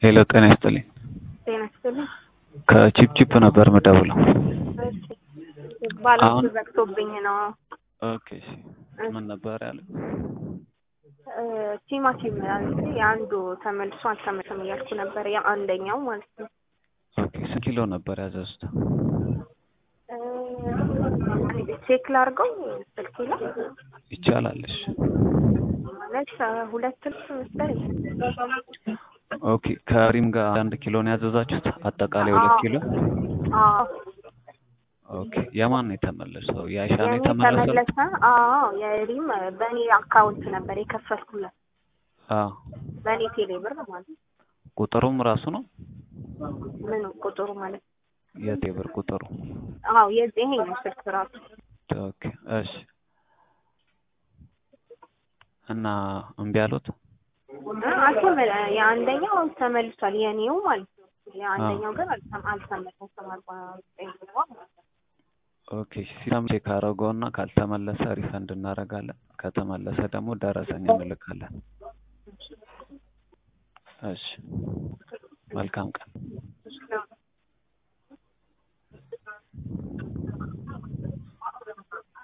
ሄሎ ጤና ይስጥልኝ። ጤና ይስጥልኝ። ከቺፕቺፕ ነበር ምደውለው። እሺ ባላንስ አሁን- ዘግቶብኝ ነው። ኦኬ እሺ። ምን ነበር ያለው? እ፣ ቲማቲም አንዴ የአንዱ ተመልሶ አልተመለሰም እያልኩ ነበር። የአንደኛው ማለት ነው። ኦኬ ስንት ኪሎ ነበር ያዘዙት? እ፣ ቼክ ላድርገው ስልኬ ላይ ይቻላል። እሺ ማለት እ፣ ሁለት ልብስ መሰለኝ። ኦኬ ከሪም ጋር አንድ ኪሎ ነው ያዘዛችሁት? አጠቃላይ ሁለት አዎ። ኪሎ። አዎ ኦኬ የማን ነው የተመለሰው? የአይሻ ነው የኔ የተመለሰው? ተመለሰ። አዎ የሪም በእኔ አካውንት ነበር የከፈልኩለት አዎ በእኔ ቴሌ ብር ማለት ነው። ቁጥሩም ራሱ ነው ምን ቁጥሩ ማለት ነው? የቴብር ቁጥሩ። አዎ የዚህ ይሄ ነው ስልክ ራሱ ኦኬ እሺ። እና እምቢ አሉት? አልተመለ የአንደኛው ተመልሷል የኔው ማለት ነው። የአንደኛው ግን አልተም- አልተመለሰም። አርባ ዘጠኝ ብር ማለት ነው። ኦኬ ሲስተም ቼክ አደረገውና ካልተመለሰ ሪፈንድ እናደርጋለን። ከተመለሰ ደግሞ ደረሰኝ እንልካለን። እሺ መልካም ቀን።